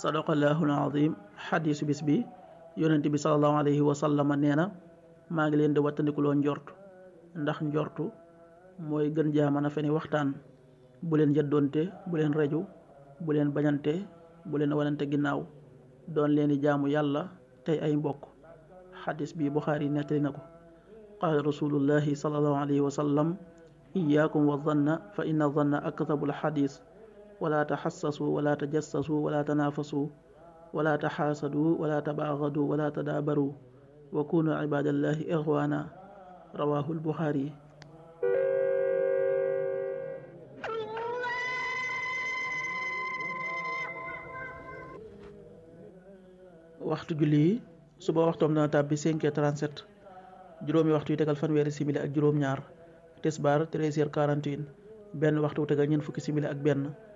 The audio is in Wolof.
sadaqallahu alazim xadiisu bis bi yonent bi salallahu alayhi wa sallama nee na maa ngi leen di wattandikuloo njort ndax njortu mooy gën jaa mën a feni waxtaan bu leen jëddoonte bu leen reju bu leen bañante bu leen wanante ginnaaw doon leen di jaamu yàlla tey ay mbokk xadis bi buxaari nettali na ko qaala rasulullahi salallahu alayhi wa sallam iyaakum wa zanna fa inna zanna akdabu alxadis wala taxassasu wala tajassasu wala tanaafasu wala taxaasadu wala tabaaxadu wala tadaabaru wa kunu ibadallahi ixwaana rawahu albuxaari waxtu julli yi suba waxtoom dana tàbbi 5h37 juróomi waxtu yu tegal fanweeri simili ak juróom-ñaar tisbaar 13h41 benn waxtu wu tegal ñeent fukki simili ak benn